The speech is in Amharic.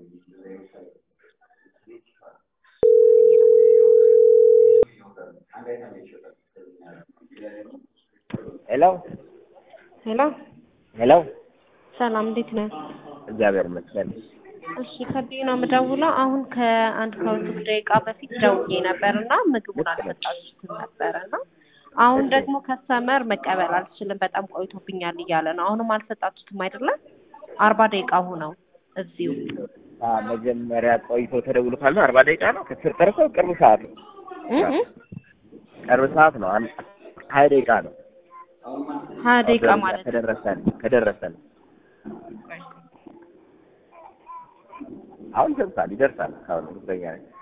ሄሎ ሄሎ ሄሎ፣ ሰላም እንዴት ነህ? እግዚአብሔር ይመስገን። እሺ ከዚህ ነው የምደውለው። አሁን ከአንድ ከሁለት ደቂቃ በፊት ደውዬ ነበር እና ምግቡን አልሰጣችሁትም ነበረ እና አሁን ደግሞ ከስተመር መቀበል አልችልም በጣም ቆይቶብኛል እያለ ነው። አሁንም አልሰጣችሁትም አይደለም? አርባ ደቂቃ ሆነው እዚሁ አ መጀመሪያ ቆይቶ ተደውሎ ካለ አርባ ደቂቃ ነው ከተጠረሰው ቅርብ ሰዓት ነው። እ እ ቅርብ ሰዓት ነው። አንድ ሀያ ደቂቃ ነው። ሀያ ደቂቃ ማለት ነው። ከደረሰን ከደረሰን አሁን ይደርሳል ይደርሳል። አሁን እርግጠኛ ነኝ።